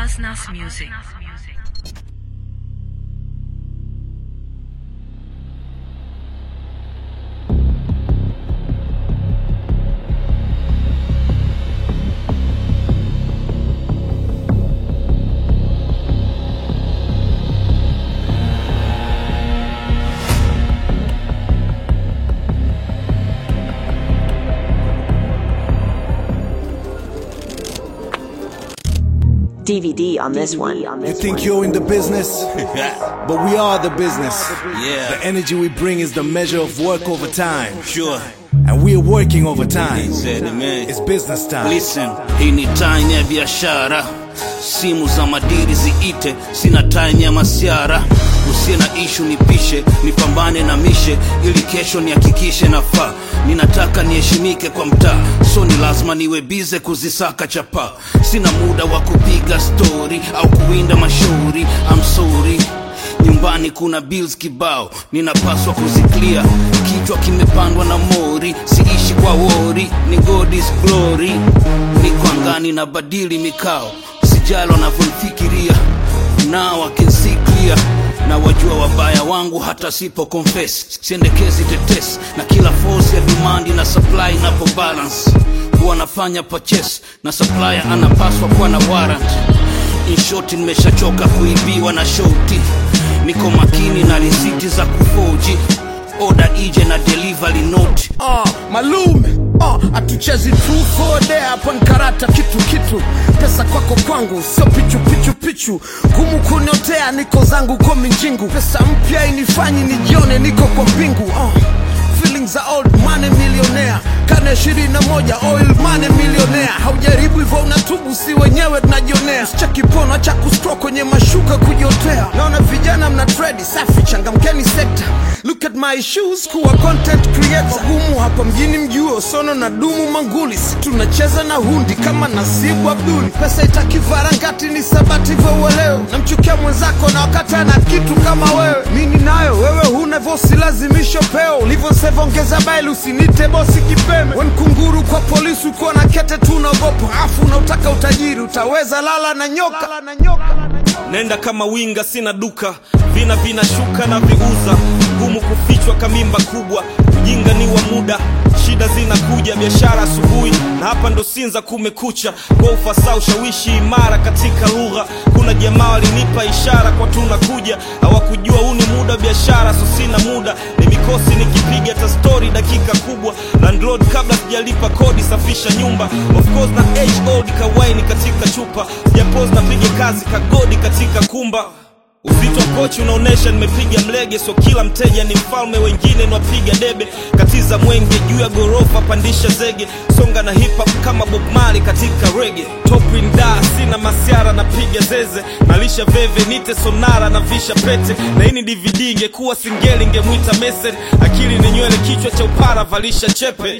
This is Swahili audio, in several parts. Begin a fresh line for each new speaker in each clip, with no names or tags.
Asnas Music.
DVD on this one.
You think you're in the business? but we are the business.
Yeah.
The energy we bring is the measure of work over time.
Sure.
And we are working over time.
He said it, man.
It's business time.
Listen, hii ni time ya biashara, simu za madiri ziite, sina time ya masiara. Usiye na ishu nipishe, nipambane na mishe, ili kesho nihakikishe nafaa. Ninataka niheshimike kwa mtaa, so ni lazima niwe bize kuzisaka chapa. Sina muda wa kupiga stori au kuwinda mashauri. I'm sorry nyumbani kuna bills kibao ninapaswa kuziclear kichwa kimepandwa na mori siishi kwa wori ni god is glory niko angani na badili mikao sijali wanavyonifikiria now I can see clear na wajua wabaya wangu hata sipo confess siendekezi tetesi na kila force ya demand na supply inapo balance huwa nafanya purchase na supplier anapaswa kuwa na warrant in short nimeshachoka kuibiwa na shoti niko makini na risiti za kufoji oda ije na delivery note
Ah, malume ah, atuchezi truth or dare hapa ni karata kitu kitu pesa kwako kwangu sio pichu pichu pichu gumu kuniotea niko zangu kwa minjingu pesa mpya inifanyi nijione niko kwa mbingu ah. feelings za old money millionaire karne ishirini na moja oil money millionaire haujaribu hivyo unatubu si wenyewe tunajionea cha kipono cha kustro kwenye mashuka kujiotea naona vijana mna tredi safi changamkeni sekta look at my shoes kuwa content creator gumu hapa mjini mjuo sono na dumu manguli si tunacheza na hundi kama nasibu abduli pesa itaki varangati ni sabati vyo uelewe namchukia mwenzako na wakati ana kitu kama wewe mini nayo wewe huna vosi lazimisho peo ulivyosevongeza baili usinite bosi kipeme wen kunguru kwa polisi ukiwa na kete tu unaogopa afu unautaka utajiri utaweza lala na nyoka, lala na nyoka.
nenda kama winga sina duka vina vinashuka na viuza ngumu kufichwa kamimba kubwa ujinga ni wa muda shida zinakuja biashara asubuhi na hapa ndo sinza kumekucha kwa ufasaa ushawishi imara katika lugha kuna jamaa walinipa ishara kwa tunakuja hawakujua huu ni muda wa biashara so sina muda ni mikosi nikipiga ta stori dakika kubwa landlord kabla sijalipa kodi safisha nyumba of course na age old kawaini katika chupa sijapos napiga kazi kagodi katika kumba uzito wa kochi unaonyesha nimepiga mlege so kila mteja ni mfalme wengine nwapiga debe katiza mwenge juu ya gorofa pandisha zege songa na hip hop kama bob mali katika rege topin da sina masiara napiga zeze nalisha veve nite sonara na visha pete na hii ni dvd ingekuwa singeli ingemwita mesen akili ni nywele kichwa cha upara valisha chepe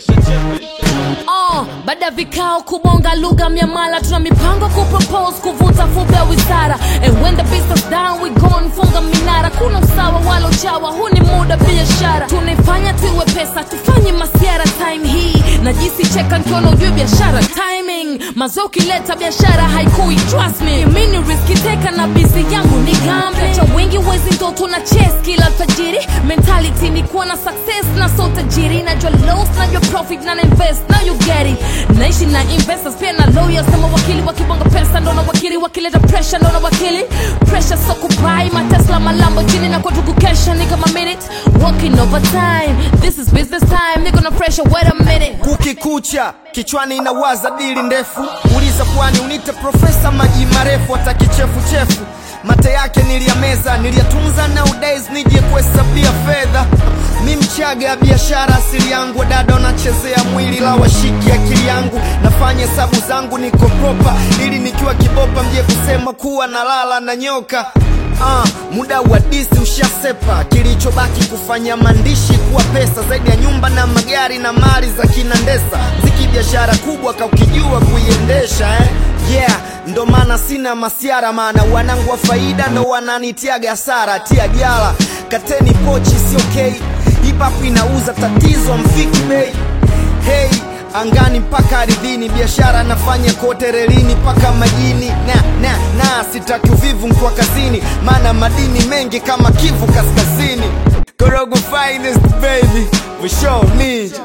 Oh, baada ya vikao kubonga lugha miamala tuna mipango kupropose kuvuta fupe ya wizara and when the business down we gone funga minara kuna usawa wala uchawa huu ni muda biashara tunaifanya tuiwe pesa tufanye masiara time hii na jisi cheka nkiona ujue biashara timing mazao ukileta biashara haikui trust me mini riski teka na bizi yangu ni gambe cha wengi wezi ndoto na chess kila alfajiri mentality ni kuwa na success na so tajiri najua loss najua profit na na invest now you get it naishi na investors pia na lawyers na mawakili wakibonga pesa ndo na wakili wakileta pressure ndo na wakili pressure so kubai matesla malambo chini na kwa tuku kesha ni kama minute working overtime this is business time niko na pressure wait a minute
kukikucha kichwani inawaza dili ndefu uliza kwani unite profesa maji marefu hata kichefuchefu mate yake niliyameza niliyatunza nowadays nije kuhesabia fedha mi mchaga ya biashara asili yangu dada wanachezea mwili la washiki akili yangu nafanya hesabu zangu niko propa ili nikiwa kibopa mje kusema kuwa nalala na nyoka Ah, muda wa disi ushasepa kilichobaki kufanya maandishi kuwa pesa zaidi ya nyumba na magari na mali za kinandesa ziki biashara kubwa kaukijua kuiendesha eh? yeah ndo maana sina masiara maana wanangu wa faida ndo wananitiaga hasara tia jala kateni pochi sio okay hip hop inauza tatizo mfiki bei hey angani mpaka ardhini biashara nafanya kote relini mpaka majini na na na sitaki uvivu mkwa kazini maana madini mengi kama kivu kaskazini korogo finest baby for sure ninja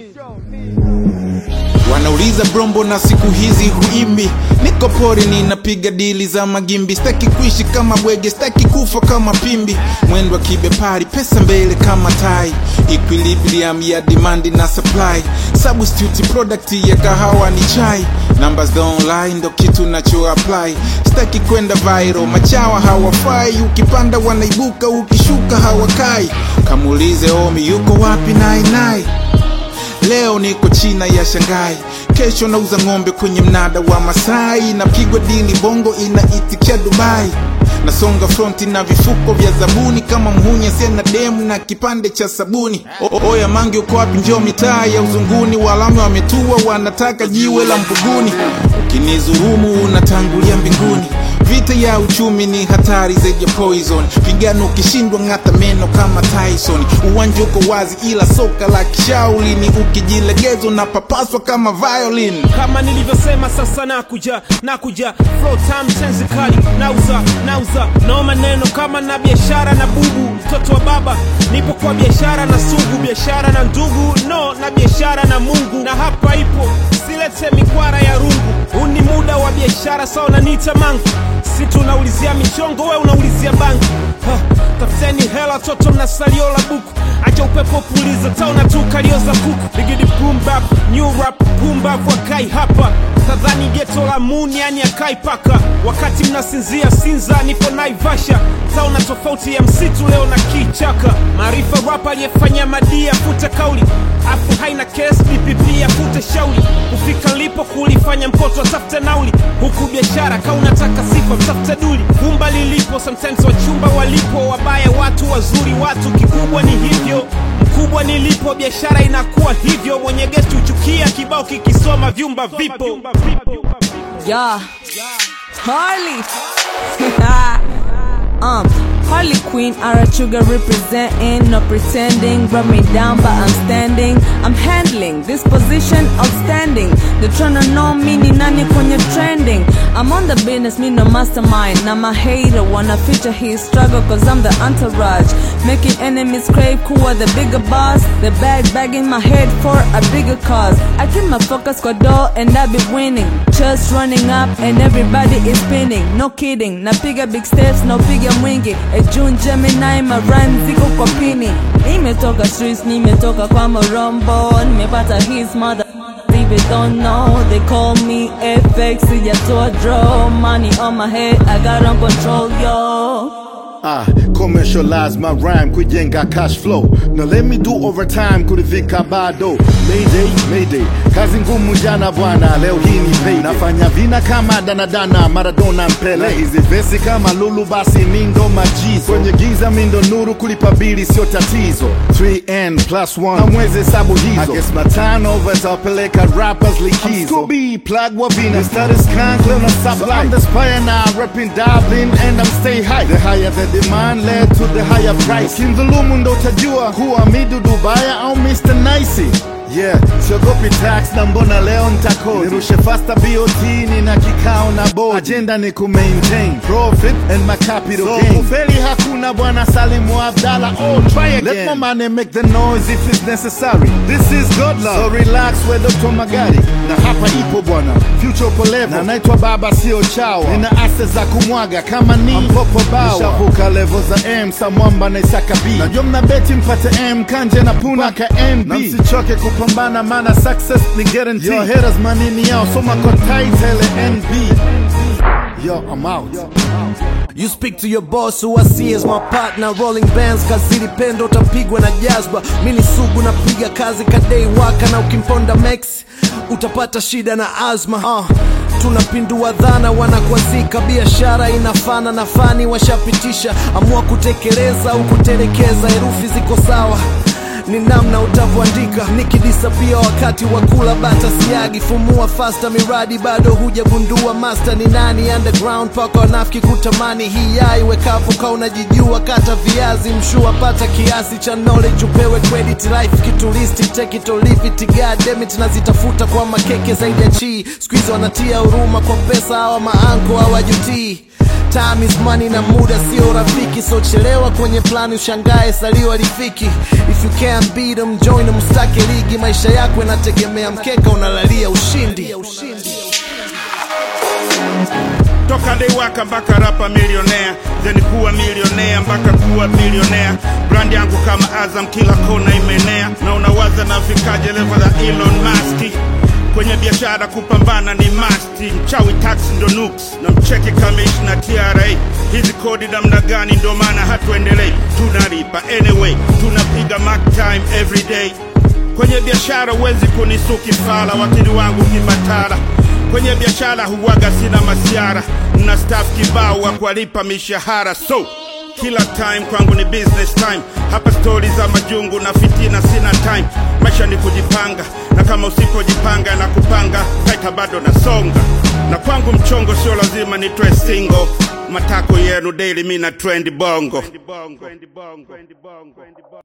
wanauliza brombo na siku hizi huimbi niko pori ninapiga dili za magimbi staki kuishi kama bwege staki kufa kama pimbi mwendo wa kibepari pesa mbele kama tai equilibrium ya demand na supply substitute product ya kahawa ni chai numbers don't lie ndo kitu nacho apply staki kwenda viral machawa hawafai ukipanda wanaibuka ukishuka hawakai kamuulize omi yuko wapi nainai leo niko china ya shangai kesho nauza ng'ombe kwenye mnada wa masai napigwa dili bongo inaitikia dubai nasonga fronti na vifuko vya zabuni kama mhunya sena demu na kipande cha sabuni o oya mangi uko wapi njoo mitaa ya uzunguni walame wametua wanataka jiwe la mbuguni ukinizurumu unatangulia mbinguni vita ya uchumi ni hatari zaidi ya poison pigano ukishindwa ng'ata meno kama tyson uwanja uko wazi ila soka la kishauli ni ukijilegeza unapapaswa kama violin
kama nilivyosema sasa nakuja nakuja flow time tenzi kali nauza nauza no maneno kama na biashara na bubu mtoto wa baba nipo kwa biashara na sugu biashara na ndugu no na biashara na mungu na hapa ipo silete mikwara ya rungu huu ni muda wa biashara sawa nanita mangu si tunaulizia michongo we unaulizia bangi ha, tafuteni hela toto mna salio la buku acha upepo puliza taona tu kalio za kuku bigidi boom bap new rap boom bap wakai hapa tadhani geto la muni yani akai paka wakati mnasinzia sinza nipo naivasha taona tofauti ya msitu leo na kichaka maarifa rap aliyefanya madii afute kauli afu haina kes dpp afute shauri kufika lipo kulifanya mkoto atafute nauli huku biashara ka unataka sifa mtafute duli gumba lilipo sometimes wachumba walipo wabaya watu wazuri watu kikubwa ni hivyo mkubwa nilipo biashara inakuwa hivyo mwenye gesti huchukia kibao kikisoma vyumba vipo
Yeah. Harley. um, Harley Quinn, Arachuga representing, no pretending. Rub me down, but I'm standing. I'm handling this position outstanding. They tryna know me, ni nani kwenye trending. I'm on the business, me no mastermind. Now my hater wanna feature his struggle, cause I'm the entourage. Making enemies crave, who are the bigger boss. The bag bagging my head for a bigger cause. I keep my focus kwa door and I be winning. Just running up and everybody is spinning. No kidding, napiga big steps, no piga mwingi. A June Gemini, my rhyme ziko kwa pini. Nimetoka streets, nimetoka kwa morombo. Nimepata his mother. Leave it don't know, they call me FX, sijatoa draw. Money on my head, I got on control, yo.
Ah, commercialize my rhyme kujenga cash flow na let me do overtime kurivika bado mayday mayday kazi ngumu jana bwana leo hii ni pay nafanya vina kama danadana maradona mpele na hizi vesi kama lulu basi mindo majizo kwenye giza mindo nuru kulipa bili sio tatizo 3n plus 1 hamwezi hesabu hizo I guess matano vatawapeleka rappers likizo Scooby plug wa vina status kank leo na supply so I'm the spire now repping Dublin and I'm stay high the higher the demand led to the higher price kindhulumu ndo utajua kuwa midu dubaya au Mr. Nicey Yeah, siogopi tax na mbona leo ntakodi nirushe fasta BOT nina kikao na board agenda ni ku maintain profit and my capital so, gain kufeli hakuna bwana Salimu Abdalla oh try again let my money make the noise if it's necessary this is God love so relax we Dr. Magari na hapa ipo bwana future upo level na naitwa baba sio chawa nina ase za kumwaga kama ni mpopo bawa nishavuka level za M samwamba na Isaka B najua mna beti mpate M kanje na puna ka MB na msichoke kupambana mana success ni guarantee your haters manini yao soma kwa title NB yo I'm out
You speak to your boss who I see as my partner Rolling bands kazili pendo utapigwa na jazba Mini sugu napiga kazi kadei waka na ukimponda Max utapata shida na azma uh, tunapindua dhana wanakwazika biashara inafana na fani washapitisha amua kutekeleza au kutelekeza herufi ziko sawa ni namna utavyoandika nikidisapia wakati wa kula bata siagi fumua fasta miradi bado hujagundua master ni nani underground paka wanafiki kutamani hii yai wekapo ka unajijua kata viazi mshua pata kiasi cha knowledge upewe credit life kituristi take it or leave it god damn it nazitafuta kwa makeke zaidi ya chi squeeze wanatia huruma kwa pesa hawa maanko hawajutii Time is money na muda sio rafiki so chelewa kwenye plani ushangae salio alifiki if you can't beat them join them stake ligi maisha yako yanategemea mkeka unalalia ushindi
toka deiwaka mpaka rapa milionea then kuwa milionea mpaka kuwa milionea brand yangu kama azam kila kona imenea na unawaza nafikaje levo za elon maski kwenye biashara kupambana ni masti mchawi tax ndo nuks na mcheki kamishna tra hizi kodi namna gani ndo maana hatuendelei tunalipa anyway tunapiga mark time every day kwenye biashara huwezi kunisuki fala wakili wangu kibatala kwenye biashara huwaga sina masiara na staff kibao wa kuwalipa mishahara so kila time kwangu ni business time hapa stori za majungu na fitina sina time maisha ni kujipanga na kama usipojipanga na kupanga kaita bado nasonga na kwangu mchongo sio lazima nitwe single matako yenu daily mi na trend bongo